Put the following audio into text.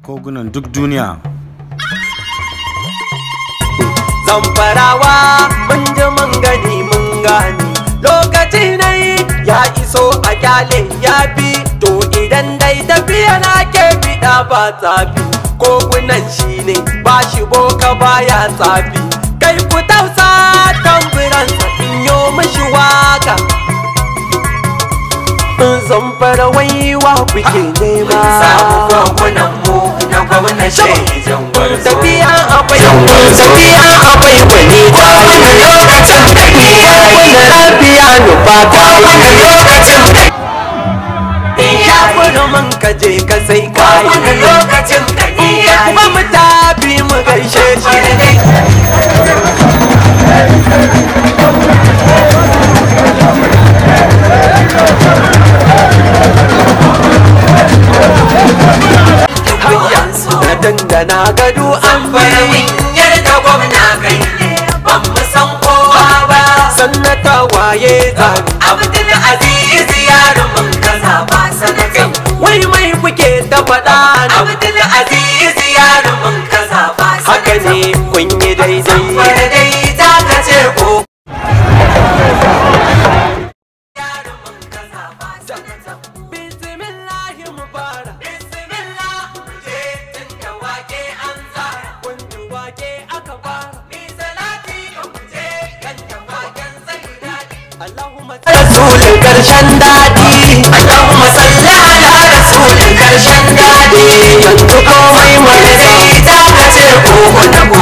kogunan duk duniya zamfarawa mun ji mun gani mun gani lokaci na yi ya iso a kyale ya fi to idan dai tafiya na ke fiɗa ba tsafi kogunan shi ne ba shi boka baya tsafi kai ku tausa tamburansa in yo mishi waka zamfara waiwa kuke nema samu gwamnan mu na gwamnan shaidan gwarzo tafiya akwai tafiya akwai wani wani lokacin da ke wani yayi lafiya nufa ta wani lokacin da ya fura man ka je ka sai kayi wani lokacin da ke yayi ba mu tafi mu gaishe shi hayya na dangana gado an Baramin yarda gwamna kai ne ban mu san kowa ba sannata waye zani Abdul Aziz yaron mun kaza ba sanatan wai mai kuke ta faɗa na Abdul Aziz yaron mun kaza ba haka ne kun yi daidai Bada dai ta kace ko yaron mun kaza ba sanatan bismillahi mu fara Bismillah je tunda wake an tsara kun ji wake aka fara Ni salati ga muje kan waken sai daɗi Allahumma rasulun karshen daɗi Allahumma salli ala rasulin karshen daɗi yanzu komai mai Dai ta kace ko wani ko